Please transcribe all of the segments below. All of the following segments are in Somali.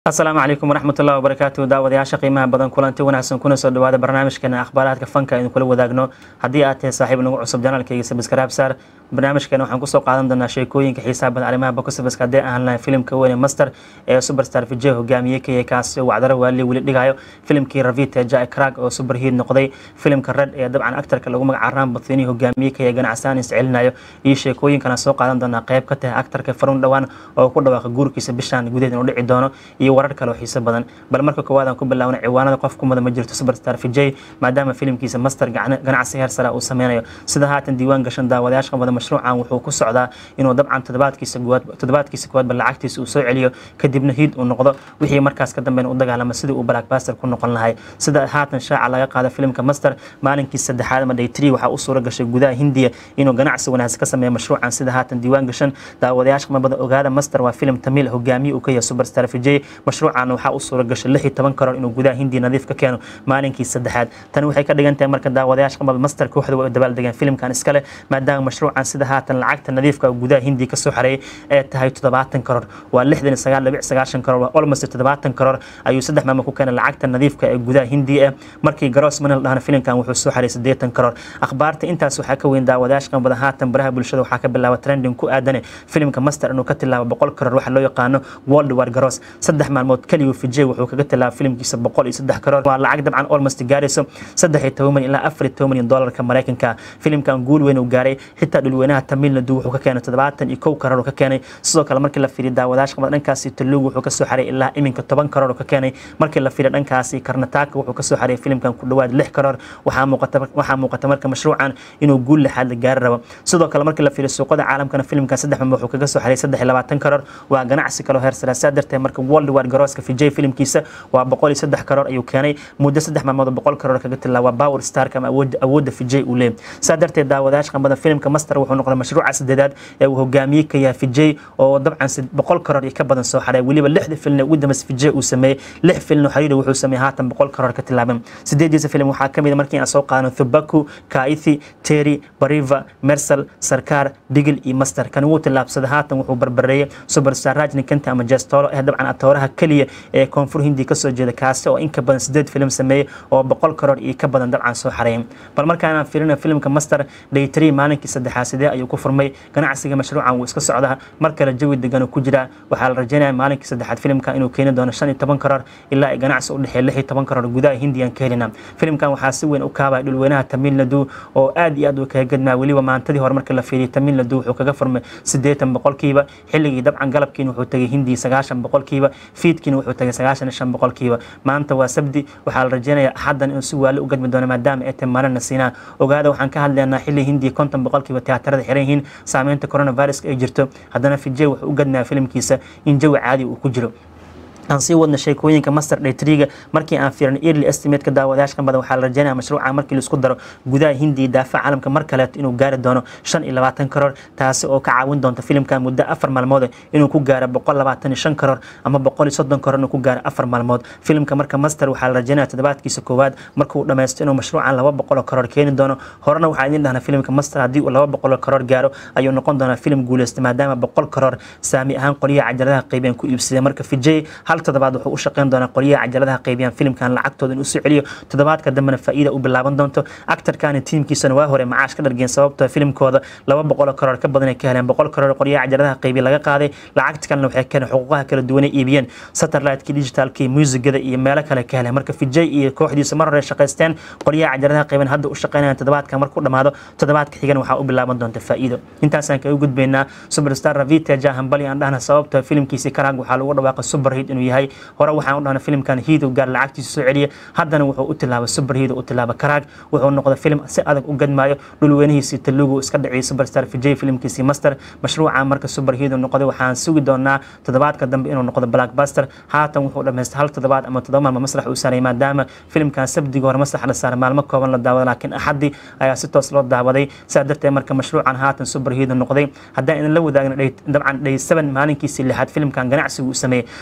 asalaamu calaykum waraxmatullahi wabarakaatu daawadayaasha qiimaha badan kulanti wanaagsan kuna soo dhawaada barnaamijkeena akhbaaraadka fanka aynu kula wadaagno haddii aad tahay saaxiib nagu cusub janaalkayga sabskaraab saar barnaamijkeena waxaan kusoo qaadan doonaa sheekooyinka xiisaha badan arrimaha bokosabaska haddii aan lahayn filimka weyne master ee superstar vijay hogaamiyey kaya kaasi wacdaro waali weli dhigayo filimkii ravita jack crag oo superhiid noqday filimka red ee dabcan actarka lagu magaca ram bathini hogaamiyey kaya ganacsaan iscelinayo iyo sheekooyinkana soo qaadan doonaa qayb ka tahay actarka farun dhowaan oo ku dhawaaqa guurkiisa bishaan gudaheed inuu dhici doono iyo warar kale oo xiiso badan bal marka koowaad aan ku bilaawna ciwaanada qof kumada ma jirto superstar vijay maadaama filimkiisa master ganacsi heer sare uu sameynayo sida haatan diiwaan gashan daawadayaasha wada mashruucan wuxuu ku socdaa inuu dabcan toddobaadkiisa koowaad toddobaadkiisa koowaadba lacagtiisa uu soo celiyo kadibna hiid uu noqdo wixii markaas ka dambeyn u dagaalama sidii uu blackbuster ku noqon lahay sida haatan shaaca laga qaada filimka master maalinkii saddexaad ama day three waxaa u suura gashay gudaha hindiya inuu ganacsi wanaagsan ka sameeyo mashruucan sida haatan diiwaan gashan daawadayaasha qamabada ogaada master waa filim tamiil hogaamiye uu ka yahay superstar vijay mashruucan waxaa u suura gashay lix iyo toban karoor inuu gudaha hindiya nadiif ka keeno maalinkii saddexaad tani waxay ka dhigan tahay marka daawadayaasha qamada master kooxda way dabaaldegeen filimkan iskale maadaama mashruucan sida haatan lacagta nadiifka gudaha hindiya kasoo xareeyay ee tahay toddobaatan karoor waa lixdan iyo sagaal dhibic sagaashan karoor waa almost toddobaatan karoor ayuu saddex maalmo ku keenay lacagta nadiifka ee gudaha hindiya ee markii garoos manil dhahna filimkan wuxuu soo xareeyay siddeetan karoor akhbaarta intaas waxaa ka weyn daawadayaasha qamada haatan baraha bulshada waxaa ka bilaaba trending ku aadane filimka master inuu ka tilaabo boqol karoor waxa loo yaqaano world war garoos saddex maalmood keliyu vijay wuxuu kaga tilaaba filimkiisa boqol iyo saddex karoor waa lacag dabcan almost gaarayso saddex iyo toban milyan ilaa afar iyo toban milyan doolarka maraykanka filimkan guul weyn uu gaaray xitaa dhulweynaha tamil nadu wuxuu ka keenay toddobaatan iyo kow karoor ka keenay sidoo kale markii la fiiriyo daawadayaasha qamada dhankaasi talugu wuxuu kasoo xaray ilaa iminka toban karoor ka keenay markii la fiiriyo dhankaasi karnataka wuxuu kasoo xaray filimkan ku dhawaad lix karoor waxaa muuqata waxaa muuqata marka mashruucan inuu guul lixaad la gaari rabo sidoo kale markii la fiiriyo suuqada caalamkana filimkan saddex maalmood wuxuu kaga soo xaray saddex iyo labaatan karoor waa ganacsi kaloo heer sare saa darteed marka world war garooska vijay filimkiisa waa boqol iyo saddex karoor ayuu keenay muddo saddex maalmood oo boqol karoor kaga tilaa waa power starka ama awoodda awoodda vijay uu leeyahy saa darteed daawadayaasha qambada filimka master wuxuu noqday mashruuca saddeedaad ee uu hogaamiyey ka yahay vijay oo dabcan boqol karoor iyo ka badan soo xaray weliba lixda filin ugu dambeys vijay uu sameeyey lix filin oo xiriiri wuxuu sameeyey haatan boqol karoor ka tilaaban sideediisa filim waxaa ka mid markii aan soo qaadano thubaku kaithi terry bariva mersal sarkar digil iyo master kan wuu tilaabsaday haatan wuxuu barbareeyey superstar rajni kenta ama jestolo eh dabcan atooraha keliya ee koonfur hindi kasoo jeeda kaasi oo inka badan sideed filim sameeyey oo boqol karoor iyo ka badan dabcan soo xareeyay bal markaanaan fiirina filimka master day three maalinkii saddexaad sidee ayuu ku furmay ganacsiga mashruucan wuu iska socdaa mar kale jawi degan ku jira waxaa la rajeynaya maalinkii saddexaad filimka inuu keeni doono shan iyo toban karoor ilaa ay ganacsi u dhexeeya lix iyo toban karoor gudaha hindiyan ka helina filimkan waxaa si weyn u kaabaya dhulweynaha tamil nadu oo aad iyo aad uu kaga gadmaa weliba maantadii hore markii la fiiriyay tamil nadu wuxuu kaga furmay siddeetan boqolkiiba xilligii dabcan galabkiina wuxuu tegay hindiya sagaashan boqolkiiba fiidkiina wuxuu tegay sagaashan iyo shan boqolkiiba maanta waa sabdi waxaa la rajeynayaa axaddan inuu si waali u gadmi doono maadaama ay tahay maalin nasiinaa ogaada waxaan ka hadlaynaa xilli hindiya konton boqolkiiba tiyaatarada xiran yihiin saameynta coronaviruska ay jirto haddana vijay wuxuu u gadmayaa filimkiisa in jawi caadi uu ku jiro aan sii wadna sheekooyinka master daytriga markii aan fiirin early estimateka daawadayaashka badan waxaa la rajeynaya mashruuca markii laisku daro gudaha hindiya daafaca caalamka mar kaleeto inuu gaari doono shan iyo labaatan karoor taasi oo ka caawin doonta filimkan muddo afar maalmood inuu ku gaaro boqol labaatan iyo shan karoor ama boqol iyo soddon karoor inuu ku gaaro afar maalmood filimka marka master waxaa la rajeynaya toddobaadkiisa koowaad markuu dhammaysto inuu mashruucan laba boqoloo karoor keeni doono horena waxaa idin dhahnaa filimka master haddii uu laba boqoloo karoor gaaro ayuu noqon doonaa filim guuleysta maadaama boqol karoor saami ahaan qolyaha cajaladaha qaybeen ku iibsadeen marka vijay hal toddobaad wuxuu u shaqeyn doonaa qolyaha cajaladaha qaybiyaan filimkan lacagtooda inuu soo celiyo toddobaadka dambena faa'iida u bilaaban doonto actarkani tiimkiisana waa hore macaash ka dhargeen sababtoo filimkooda laba boqoloo karoor ka badan ay ka heleen boqol karoor qolyaha cajaladaha qaybiya laga qaaday lacagta kalena waxay keeneen xuquuqaha kala duwan ay iibiyeen satellite-kii digitalkii muusigada iyo meelo kale ka heleen marka vijay iyo kooxdiisa mar hore shaqaysteen qolyaha cajaladaha qayban hadda u shaqeynayaan toddobaadka markuu dhammaado toddobaadka xigana waxaa u bilaaban doonta faa'iido intaasaan kaga gudbaynaa superstar ravita jahambali aan dhahna sababtoo filimkiisii karaag waxaa lagu dhawaaqay superhit inuu yahay hore waxaan u dhahna filimkan hiid gaar lacagtiisa soo celiya haddana wuxuu u tilaaba superhiid u tilaaba karaag wuxuu noqday filim si adag u gadmaayo dhulweynihiisii talugu iska dhaciyay superstar vijay filimkiisii master mashruuca marka superhiid noqday waxaan sugi doonaa toddobaadka dambe inuu noqdo blackbuster haatan wuxuu dhamaystay hal toddobaad ama toddoba maalmo masrax uu saaray maadaama filimkan sabdiga hore masrax la saaray maalmo kooban la daawada laakiin axaddi ayaa si toos loo daawaday sidaa darteed marka mashruucan haatan superhiid noqday haddaan idin la wadaagna dabcan day seven maalinkiisii lixaad filimkan ganacsigu uu sameeyey saddex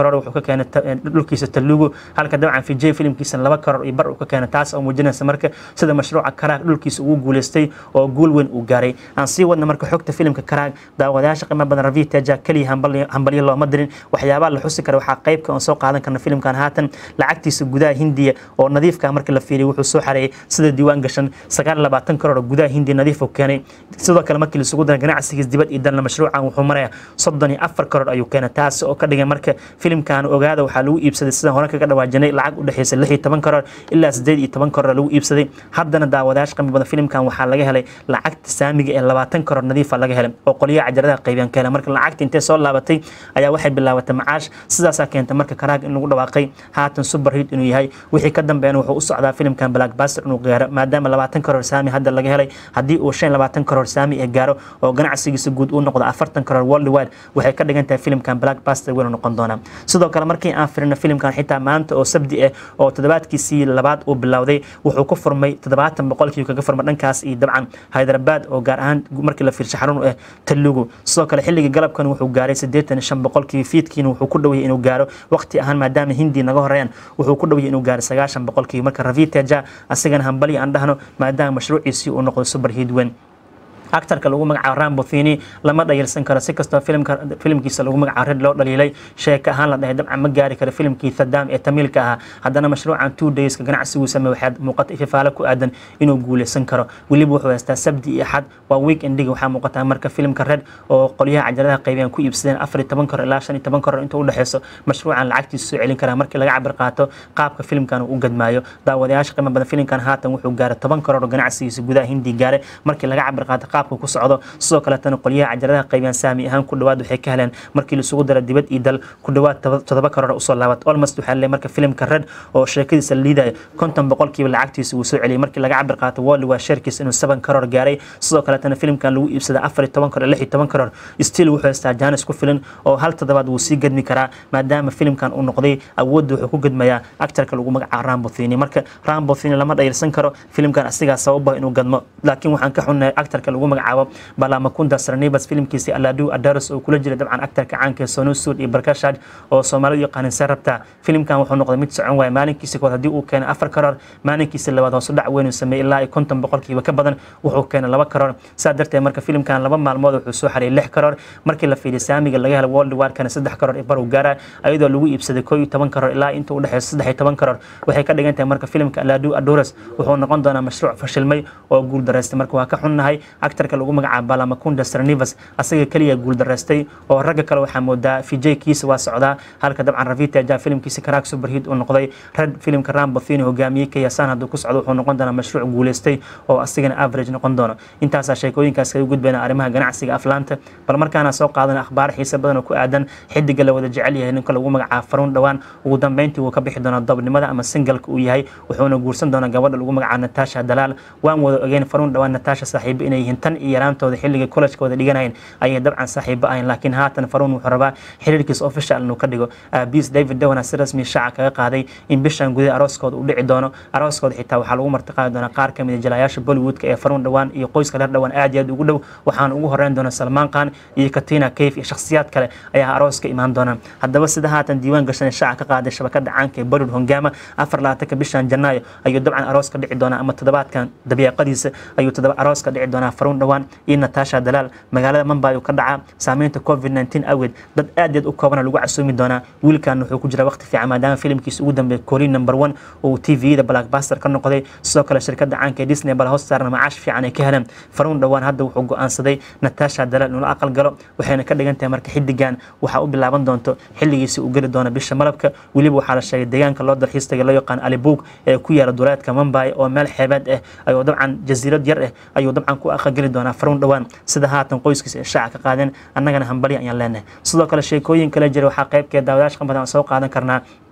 karoor wuxuu ka keenay dhulkiisa talugu halka dabcan vijay filimkiisa laba karoor iyo bar uu ka keenay taas oo muujinaysa marka sida mashruuca karaag dhulkiisa ugu guuleystay oo guul weyn uu gaaray aan sii wadna marka xogta filimka karaag daawadayaasha qiimo badan ravi teja keliya hambalyo looma dirin waxyaabaha la xusi kara waxaa qaybka oon soo qaadan karna filimkan haatan lacagtiisa gudaha hindiya oo nadiifka marka la fiiriyo wuxuu soo xareeyay sida diiwaan gashan sagaal labaatan karoor oo gudaha hindiya nadiif uu keenay sidoo kale markii laisugu dara ganacsigiis dibad iyo dalna mashruucan wuxuu maraya soddon iyo afar karoor ayuu keenay taas oo ka dhigay marka filimkan ogaada waxaa lagu iibsaday sidaan hore kaga dhawaajinay lacag u dhexeysa lix iyo toban karoor ilaa sideed iyo toban karoor lagu iibsaday haddana daawadayaasha qiimo badan filimkan waxaa laga helay lacagta saamiga ee labaatan karoor nadiifa laga helay oo qoliyaha cajaradaha qaybiyaan ka helay marka lacagta intee soo laabatay ayaa waxay bilaabatay macaash sidaasaa keentay marka karaag in lagu dhawaaqay haatan super hit inuu yahay wixii ka dambeeyana wuxuu u socdaa filimkan blackbuster inuu gaaro maadaama labaatan karoor saami hadda laga helay haddii uu shan labaatan karoor saami ee gaaro oo ganacsigiisa guud uu noqdo afartan karoor worldwide waxay ka dhigan tahay filimkan blackbuster weynu noqon doonaa sidoo kale markii aan firino filimkan xitaa maanta oo sabdi ah oo toddobaadkiisii labaad uu bilowday wuxuu ku furmay toddobaatan boqolkii kaga furmay dhankaas iyo dabcan hyderabad oo gaar ahaan markii la fiirshay xarun u ah talugu sidoo kale xilligii galabkan wuxuu gaaray siddeetan iyo shan boqolkii fiidkiina wuxuu ku dhowayay inuu gaaro waqti ahaan maadaama hindi naga horeeyaan wuxuu ku dhowayay inuu gaaro sagaashan boqolkii marka raviteja asigana hambali aan dhahno maadaama mashruuciisii uu noqdo super hit weyn actarka lagu magacaabo rambothini lama dhayilsan karo si kastoo filimkiisa lagu magacaabo red loo dhaliilay sheeka ahaan la dhahay dabcan ma gaari karo filimkii thadam ee tamiilka ahaa haddana mashruucan two dayska ganacsigu sameey waxaad muuqata ififaale ku aadan inuu guuleysan karo weliba wuxuu haystaa sabdi iyo axad waa week endiga waxaa muuqataa marka filimka red oo qolyaha cajaladaha qaybiyaan ku iibsadeen afar iyo toban karoor ilaa shan iyo toban karoor inta u dhexeyso mashruucan lacagtiisa soo celin karaa markii laga cabir qaato qaabka filimkan uu u gadmaayo daawadayaasha qiimo badan filimkan haatan wuxuu gaaray toban karoor oo ganacsigiisa gudaha hindi gaaray markii laga cabir qaato qaabka ku socdo sidoo kaleetana qolyaha cajaladaha qaybiyaan saami ahaan ku dhawaad waxay ka heleen markii laisugu dara dibad iyo dal ku dhawaad todoba karoor usoo laabat almost waxaa leeyahay marka filimka red oo sheekadiisa liidaya konton boqolkiiba lacagtiisa uu soo celiyay markii laga cabir qaato wally waa sheerkiisa inuu seven karoor gaaray sidoo kaleetana filimkan lagu iibsaday afar iyo toban karoor lix iyo toban karoor still wuxuu haystaa jaanis ku filan oo hal toddobaad wuu sii gadmi karaa maadaama filimkan uu noqday awoodda wuxuu ku gadmayaa actarka lagu magacaabo rambothini marka rambothini lama dhayilsan karo filimkan asigaa sababa inuu gadmo laakiin waxaan ka xunnahay actarka lagu magacaabo balamakunda sarnibas filimkiisii aladu adaros oo kula jira dabcan actarka caanka sonu sud iyo barkashad oo soomaalidu yaqaanin see rabtaa filimkan wuxuu noqday mid socon waaya maalinkiisa kood haddii uu keenay afar karoor maalinkiisa labaad hoosu dhac weyn uu sameeyey ilaa iyo konton boqolkiiba ka badan wuxuu keenay laba karoor saa darteed marka filimkan laba maalmood wuxuu soo xariyay lix karoor markii la fiiriyo saamiga laga helay world warkana saddex karoor iyo bar uu gaaraa ayadoo lagu iibsaday koo iyo toban karoor ilaa inta u dhexeysa saddex iyo toban karoor waxay ka dhigan tahay marka filimka aladu adoros wuxuu noqon doonaa mashruuc fashilmay oo guul daraystay marka waa ka xunnahay actarka lagu magacaabo balamakunda sarnivas asaga keliya guul daraystay oo ragga kale waxaa moodaa vijay kiisa waa socdaa halka dabcan raviteja filimkiisa karaag superhit uu noqday red filimka rambothini hogaamiyey kayasaan hadduu ku socdo wuxuu noqon doonaa mashruuc guuleystay oo asigana average noqon doono intaasaa sheekooyinkaas kaga gudbayna arrimaha ganacsiga aflaanta bal markaana soo qaadana akhbaar xiisa badan oo ku aadan xidiga la wada jecel yahay ninka lagu magacaabo faruun dhowaan ugu dambeyntii wuu ka bixi doonaa dobnimada ama singalka uu yahay wuxuuna guursan doonaa gabadha lagu magacaabo natasha dalaal waan wada ogeyn faruun dhowaan natasha saaxiibo inay yihiin tan iyo yaraantooda xilliga collejka wada dhiganayeen ayay dabcan saaxiibo ahayn laakiin haatan faruun wuxuu rabaa xiriirkiisa official inuu ka dhigo aabiis david downa si rasmi shaaca kaga qaaday in bishan gudaha arooskooda u dhici doono arooskooda xitaa waxaa lagu martiqaadi doonaa qaar kamid a jalayaasha bollywoodka ee faruun dhowaan iyo qoyska reer dhowaan aad iyo aad ugu dhow waxaana ugu horeyn doona salmaan khan iyo katina kayf iyo shakhsiyaad kale ayaa arooska imaan doona haddaba sida haatan diiwaan gashan shaaca ka qaaday shabakada caanka ee bollywood hongama afar labaatanka bishan janaayo ayuu dabcan arooska dhici doonaa ama toddobaadkan dabiiqadiisa ayuu toddoba arooska dhici doonaa faruun dhowaan iyo natasha dalaal magaalada mumbai uu ka dhacaa saameynta covid 19 awgeed dad aad aad u koobana lagu casuumi doonaa wiilkan wuxuu ku jira waqti fiican maadaama filimkiisa ugu dambeeya koolin number one oo tvda blackbuster ka noqday sidoo kale shirkadda caanka ee disney bal hoos saarna macaash fiican ay ka heleen faruun dhowaan hadda wuxuu go-aansaday natasha dalaal inuu la aqal galo waxayna ka dhigan tahay marka xidigan waxaa u bilaaban doonto xilligiisa uu geli doono bisha malabka weliba waxaa la sheegay deegaanka loo dalxiistaga loo yaqaan alibuug ee ku yaala duleedka mumbai oo meel xeebeed ah ayuu dabcan jasiirad yar ah ayuu dabcan ku aqal geli doonaa faruun dhowaan sida haatan qoyskiisa ay shaaca ka qaadeen annagana hambali ayaan leenahay sidoo kale sheekooyin kale jira waxaa qaybkeed daawadayaasha qanbadan soo qaadan karnaa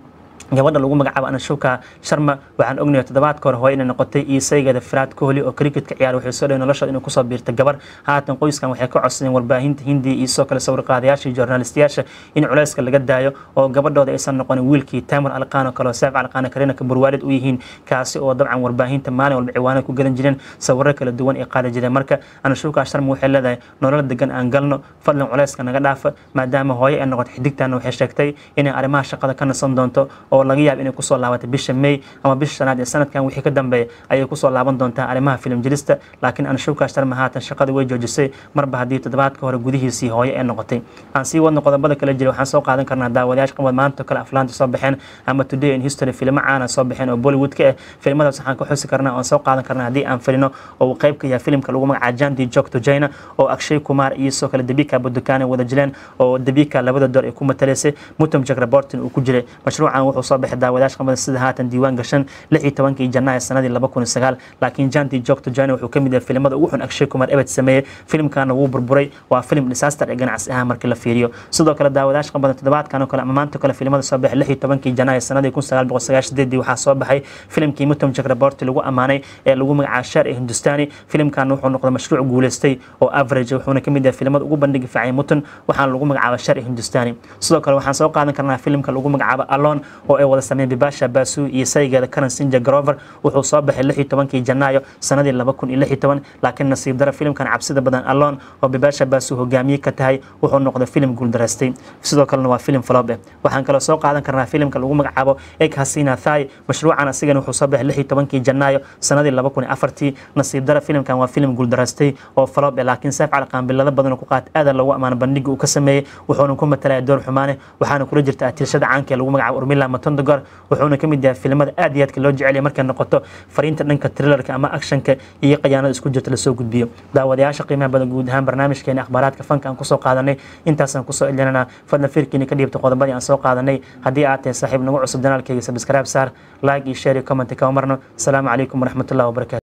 gabadha lagu magacaabo anashuka sharma waxaan ognahay toddobaadka hore hooye inay noqotay iisaygeeda firaad kohli oo cricketka ciyaar waxay soo dhawey noloshooda inay kusoo biirta gabar haatan qoyskan waxay ka codsadeen warbaahinta hindiya iyo sidoo kale sawirqaadayaasha iyo journalistayaasha in culayska laga daayo oo gabadhooda aysan noqonin wiilkii taamur alqaan oo kale oo saaf alqaan karina ka burwaalid u yihiin kaasi oo dabcan warbaahinta maalin walba ciwaanada ku gadan jireen sawiro kala duwan ay qaadi jireen marka anashuka sharma waxay leedahay nolol degan aan galno fadlan culayska naga dhaafa maadaama hooye ay noqotay xidigtan waxay sheegtay inay arrimaha shaqada ka nasan doonto oo laga yaabo inay kusoo laabatay bisha may ama bisha shanaad ee sanadkan wixii ka dambeeya ayay kusoo laaban doontaa arrimaha filim jirista laakiin anashuka sharma haatan shaqada way joojisay marba haddii toddobaadka hore gudihiisii hooye ay noqotay aan sii wadno qodobada kala jira waxaan soo qaadan karnaa daawadayaasha qabad maanta kale aflaanta soo baxeen ama today in history filmo caana soo baxeen oo bollywood ka ah filmadaas waxaan ka xusi karnaa oon soo qaadan karnaa haddii aan filino oo uu qayb ka yahay filimka lagu magacaabo jandi jok to china oo akshay kumar iyo sidoo kale debika budukaan ay wada jileen oo debika labada door ay ku matalaysay mutum jak reportin uu ku jiray mashruucan wuxuu soo baxay daawadayaasha qabada sida haatan diiwaan gashan lix iyo tobankii janaayo sanadii laba kun iyo sagaal laakiin jandi jok to china wuxuu ka mid yahay filimada ugu xun akshay kumar ebed sameeyey filimkana wuu burburay waa filim disaster ee ganacsi ahaan markii la fiiriyo sidoo kale daawadayaasha qabada toddobaadkan oo kale ama maanta kale filimada soo baxay lix iyo tobankii janaayo sanadii kun sagaal boqol sagaashan sideedii waxaa soo baxay filimkii mutum jak reporti lagu ammaanay ee lagu magacaabo sheer ee hindustani filimkan wuxuu noqday mashruuc guuleystay oo average wuxuuna kamid yahay filimada ugu bandhigi fiicay mutan waxaana lagu magacaaba sheer ee hindustani sidoo kale waxaan soo qaadan karnaa filimka lagu magacaabo alon oo ay wada sameeyeen bibasha basu iyo saygeeda karan sinja grover wuxuu soo baxay lix iyo tobankii janaayo sanadii laba kun iyo lix iyo toban laakiin nasiib dara filimkan cabsida badan alon oo bibasha basu hogaamiye ka tahay wuxuu noqday filim guuldaraystay sidoo kalena waa filim falob eh waxaan kaloo soo qaadan karnaa filimka lagu magacaabo eg hasina thai mashruucan asigana wuxuu soo baxay lix iyo tobankii janaayo sanadii laba kun iyo afartii nasiib dara filimkan waa filim guuldaraystay oo falob eh laakiin saaf cali qaanbilada badan oo ku qaata aadan lagu ammaano bandhiga uu ka sameeyey wuxuuna ku matalaya door xumaane waxaana kula jirta atilshada caanka ee lagu magacaabo urmila matondogor wuxuuna ka mid yahay filimada aad iyo aadka loo jecelyahay markay noqoto fariinta dhanka trilarka ama actionka iyo qayaanada isku jirta lasoo gudbiyo daawadayaasha qiimaha badan guud ahaan barnaamijkeena akhbaaraadka fanka aan kusoo qaadanay intaasaan kusoo celinana fadlan firkiina ka dhiibta qodobadii aan soo qaadanay haddii aad tahay saaxiib nagu cusub janaalkayga sabskraib saar like iyo share iyo comment kama marno asalaamu calaykum waraxmatullahi wabarakatu